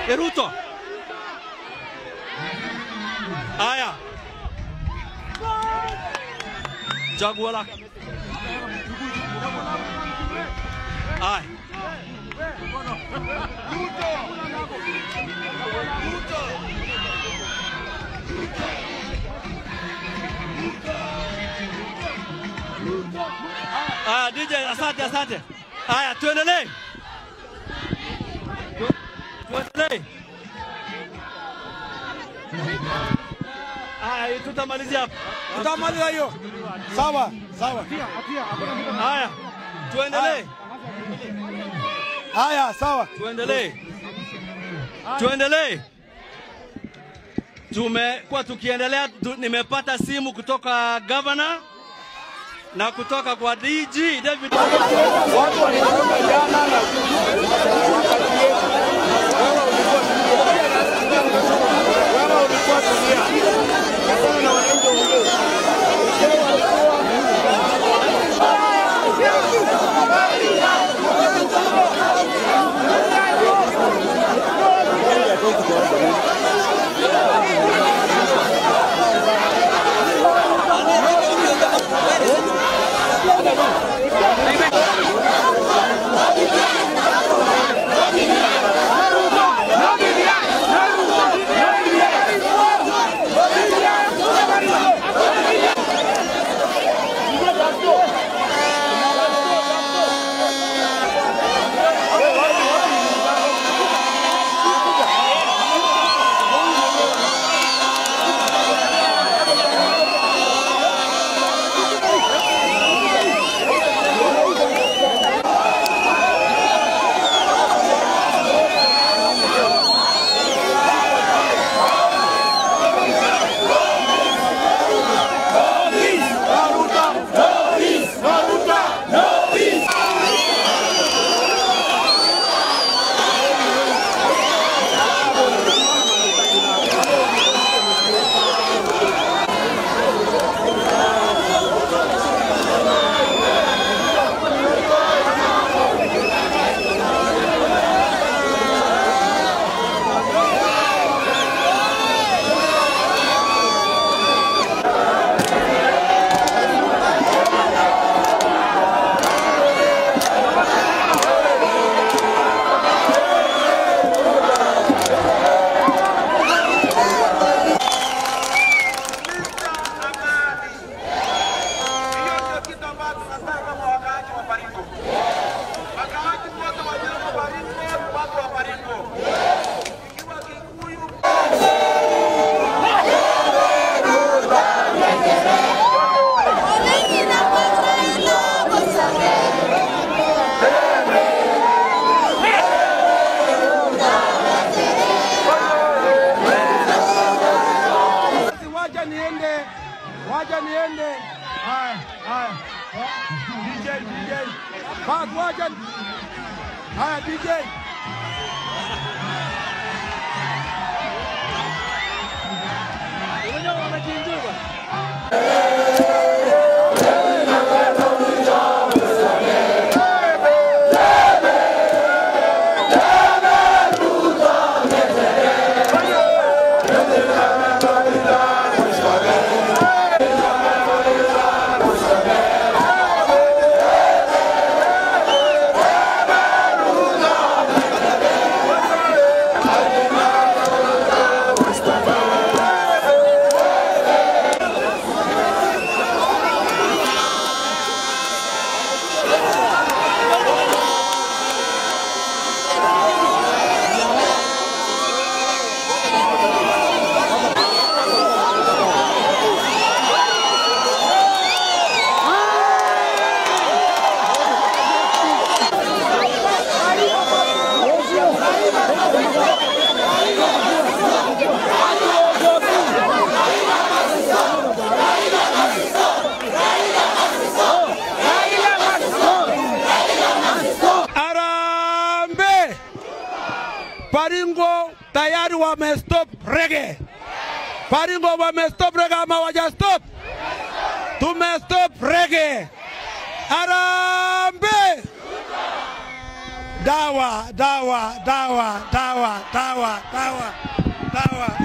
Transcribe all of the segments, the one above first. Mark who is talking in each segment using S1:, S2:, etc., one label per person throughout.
S1: E Ruto. Haya. Chagua lako. Haya. Haya, DJ, asante, asante. Haya, tuendelee. Tu- Tuendelee. Haya, tutamalizia hapa.
S2: Tutamaliza hiyo. Sawa, sawa.
S1: Haya, tuendelee.
S2: Haya, sawa.
S1: Tuendelee. Tuendelee. Tumekuwa tukiendelea tu, nimepata simu kutoka governor na kutoka kwa DG David
S3: Hiyo ndio kitu ambacho tunataka kama wakaaji wa Baringo. Wakaaji wote walioko Baringo ni watu wa Baringo. Ikiwa Kikuyu
S2: Basi Wacha niende. Wacha niende. Haya, haya. DJ, DJ. Basi wacha. Haya DJ. Arambe! Baringo tayari wamestop rege. Baringo wamestop rege ama wajastop? Tumestop rege. Arambe! dawa, dawa, dawa, dawa, dawa, dawa, dawa.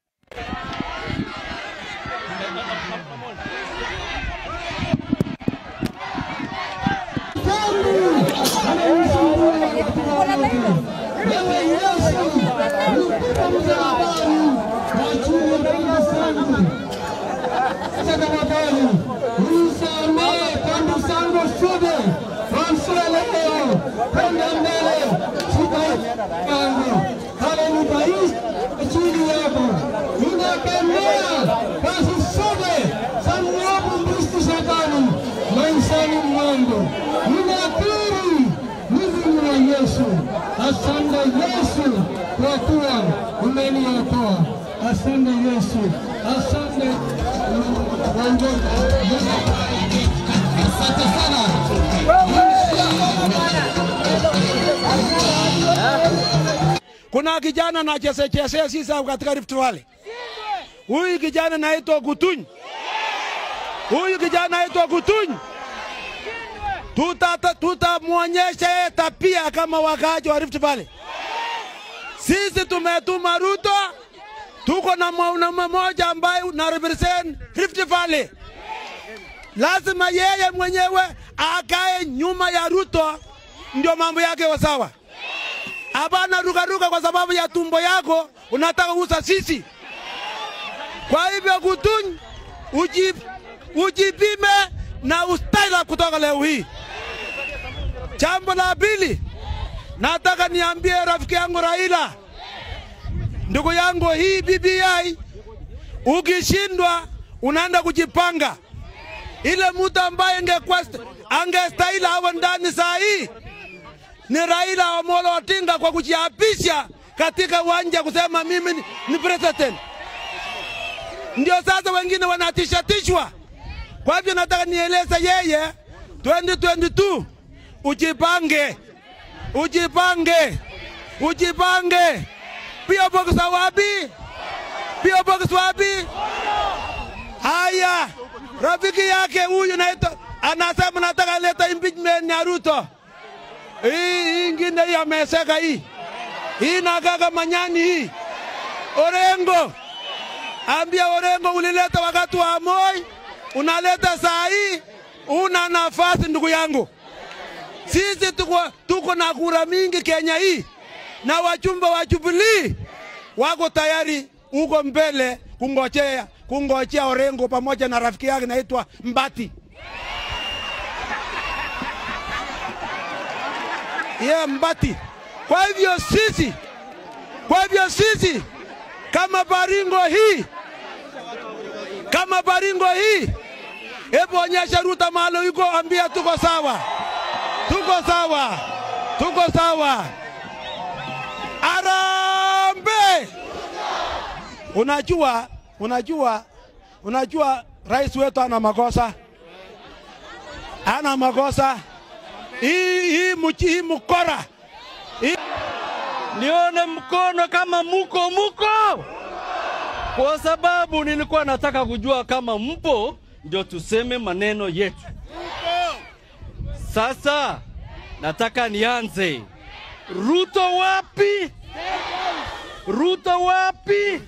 S4: maishani mwangu ninakiri hivi ni wa Yesu. Asante Yesu kwa kuwa umeniokoa. Asante Yesu, asante Mungu. Asante sana.
S2: Kuna kijana na chese chese sisa katika Rift Valley. Huyu kijana naitwa Gutuny. Huyu kijana naitwa Gutuny. Tuta tutamwonyesha yeye tapia kama wakaaji wa Rift Valley. Sisi tumetuma Ruto, tuko na mwanaume mmoja ambaye na represent Rift Valley. Lazima yeye mwenyewe akae nyuma ya Ruto, ndio mambo yake wa sawa. Hapana rukaruka kwa sababu ya tumbo yako unataka uza sisi. Kwa hivyo Gutuny, uji, ujipime na ustaila kutoka leo hii. Jambo la pili, nataka niambie rafiki yangu Raila, ndugu yangu, hii BBI ukishindwa unaenda kujipanga. Ile mtu ambaye ingekuwa angestahili awe ndani saa hii ni Raila Amolo Odinga kwa kujiapisha katika uwanja kusema mimi ni, ni president. Ndio sasa wengine wanatishatishwa. Kwa hivyo nataka nieleze yeye 2022 ujipange, ujipange, ujipange. Pia box wapi? Pia box wapi? Haya, rafiki yake huyu naitwa anasema nataka leta impeachment ya Ruto. Hii hii ingine hii ameseka hii. Hii nagaga manyani hii. Orengo. Ambia Orengo ulileta wakati wa Moi, unaleta saa hii, una nafasi ndugu yangu. Sisi tuko, tuko na kura mingi Kenya hii na wachumba wa Jubilee wako tayari huko mbele kungojea kungojea Orengo pamoja na rafiki yake naitwa Mbati. yeah, Mbati. Kwa hivyo sisi, kwa hivyo sisi kama Baringo hii, kama Baringo hii, hebu onyesha Ruto mahali yuko, ambia tuko sawa, tuko sawa, tuko sawa. Arambe! Unajua, unajua, unajua rais wetu ana makosa, ana makosa hii hii mchi hii mkora hii
S1: nione mkono kama muko muko, kwa sababu nilikuwa nataka kujua kama mpo, ndio tuseme maneno yetu. Sasa nataka nianze. Ruto wapi? Ruto wapi?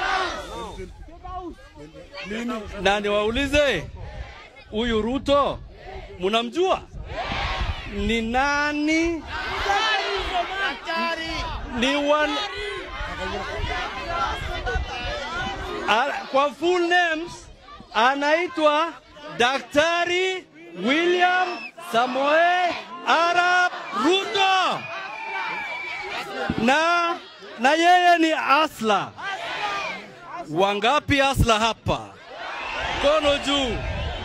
S1: Na niwaulize, huyu Ruto munamjua ni nani? Ni wan... A- kwa full names anaitwa Daktari William Samoei Arap Ruto, na na yeye ni asla. Wangapi asla hapa? Kono juu.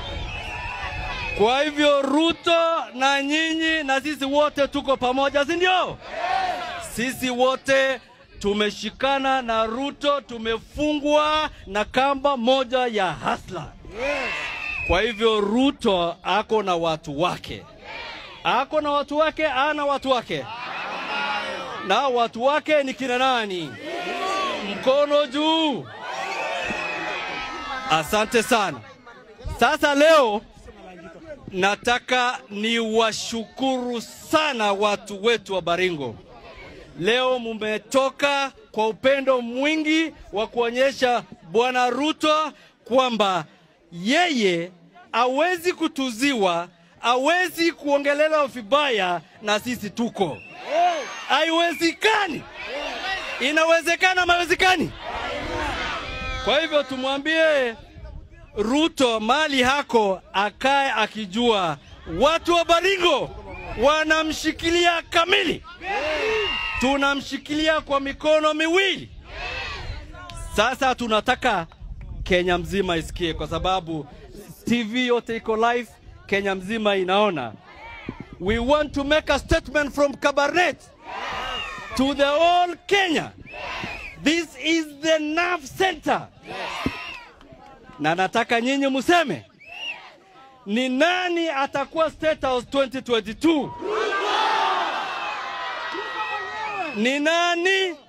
S1: Kwa hivyo Ruto na nyinyi na sisi wote tuko pamoja, si ndio? Sisi wote tumeshikana na Ruto, tumefungwa na kamba moja ya hasla. Kwa hivyo Ruto ako na watu wake, ako na watu wake, ana watu wake, na watu wake ni kina nani? Mkono juu. Asante sana. Sasa leo nataka niwashukuru sana watu wetu wa Baringo. Leo mumetoka kwa upendo mwingi wa kuonyesha Bwana Ruto kwamba yeye hawezi kutuziwa, hawezi kuongelelewa vibaya na sisi tuko. Haiwezekani. Inawezekana, mawezekani. Kwa hivyo tumwambie Ruto mali hako akae akijua watu wa Baringo wanamshikilia kamili, tunamshikilia kwa mikono miwili. Sasa tunataka Kenya mzima isikie, kwa sababu TV yote iko live, Kenya mzima inaona. We want to make a statement from Kabarnet to the whole Kenya. This is the nerve center na nataka nyinyi museme ni nani atakuwa State House 2022? Ni nani